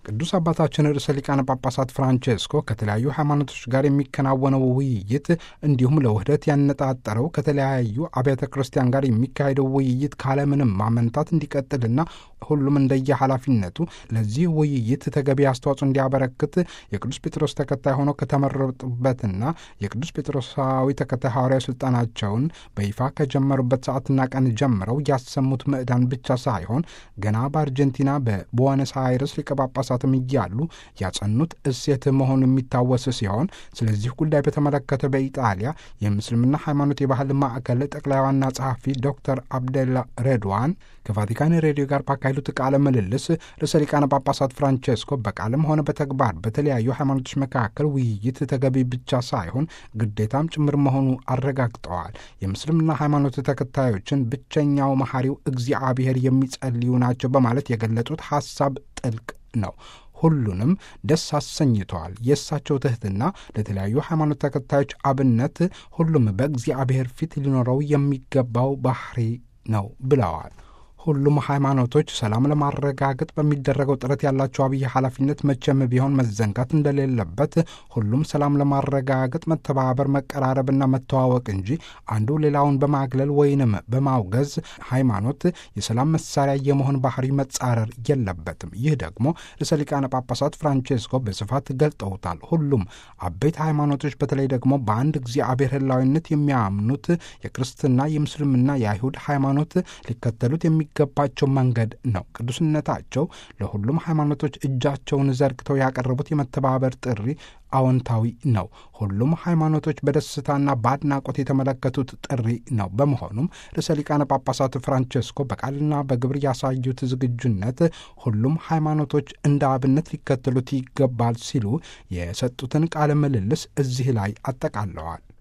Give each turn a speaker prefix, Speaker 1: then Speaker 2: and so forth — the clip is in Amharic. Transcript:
Speaker 1: ቅዱስ አባታችን ርዕሰ ሊቃነ ጳጳሳት ፍራንቼስኮ ከተለያዩ ሃይማኖቶች ጋር የሚከናወነው ውይይት እንዲሁም ለውህደት ያነጣጠረው ከተለያዩ አብያተ ክርስቲያን ጋር የሚካሄደው ውይይት ካለምንም ማመንታት እንዲቀጥልና ሁሉም እንደየ ኃላፊነቱ ለዚህ ውይይት ተገቢ አስተዋጽኦ እንዲያበረክት የቅዱስ ጴጥሮስ ተከታይ ሆነው ከተመረጡበትና የቅዱስ ጴጥሮሳዊ ተከታይ ሐዋርያዊ ስልጣናቸውን በይፋ ከጀመሩበት ሰዓትና ቀን ጀምረው ያሰሙት ምዕዳን ብቻ ሳይሆን ገና በአርጀንቲና በቡዋነስ አይረስ ሊቀ ጳጳሳትም እያሉ ያጸኑት እሴት መሆኑ የሚታወስ ሲሆን ስለዚህ ጉዳይ በተመለከተ በኢጣሊያ የምስልምና ሃይማኖት የባህል ማዕከል ጠቅላይ ዋና ጸሐፊ ዶክተር አብደላ ሬድዋን ከቫቲካን ሬዲዮ ጋር ባካሄዱት ቃለ ምልልስ ርዕሰ ሊቃነ ጳጳሳት ፍራንቼስኮ በቃልም ሆነ በተግባር በተለያዩ ሃይማኖቶች መካከል ውይይት ተገቢ ብቻ ሳይሆን ግዴታም ጭምር መሆኑ አረጋግጠዋል። የምስልምና ሃይማኖት ተከታዮችን ብቸኛው መሐሪው እግዚአብሔር የሚጸልዩ ናቸው በማለት የገለጹት ሐሳብ ጥልቅ ነው። ሁሉንም ደስ አሰኝተዋል። የእሳቸው ትህትና ለተለያዩ ሃይማኖት ተከታዮች አብነት፣ ሁሉም በእግዚአብሔር ፊት ሊኖረው የሚገባው ባህሪ ነው ብለዋል። ሁሉም ሃይማኖቶች ሰላም ለማረጋገጥ በሚደረገው ጥረት ያላቸው አብይ ኃላፊነት መቼም ቢሆን መዘንጋት እንደሌለበት ሁሉም ሰላም ለማረጋገጥ መተባበር፣ መቀራረብና መተዋወቅ እንጂ አንዱ ሌላውን በማግለል ወይንም በማውገዝ ሃይማኖት የሰላም መሳሪያ የመሆን ባህሪ መጻረር የለበትም። ይህ ደግሞ ርዕሰ ሊቃነ ጳጳሳት ፍራንቼስኮ በስፋት ገልጠውታል። ሁሉም አበይት ሃይማኖቶች በተለይ ደግሞ በአንድ እግዚአብሔር ሕላዊነት የሚያምኑት የክርስትና፣ የምስልምና፣ የአይሁድ ሃይማኖት ሊከተሉት የሚ ገባቸው መንገድ ነው። ቅዱስነታቸው ለሁሉም ሃይማኖቶች እጃቸውን ዘርግተው ያቀረቡት የመተባበር ጥሪ አዎንታዊ ነው። ሁሉም ሃይማኖቶች በደስታና በአድናቆት የተመለከቱት ጥሪ ነው። በመሆኑም ርዕሰ ሊቃነ ጳጳሳት ፍራንቼስኮ በቃልና በግብር ያሳዩት ዝግጁነት ሁሉም ሃይማኖቶች እንደ አብነት ሊከተሉት ይገባል ሲሉ የሰጡትን ቃለ ምልልስ እዚህ ላይ አጠቃለዋል።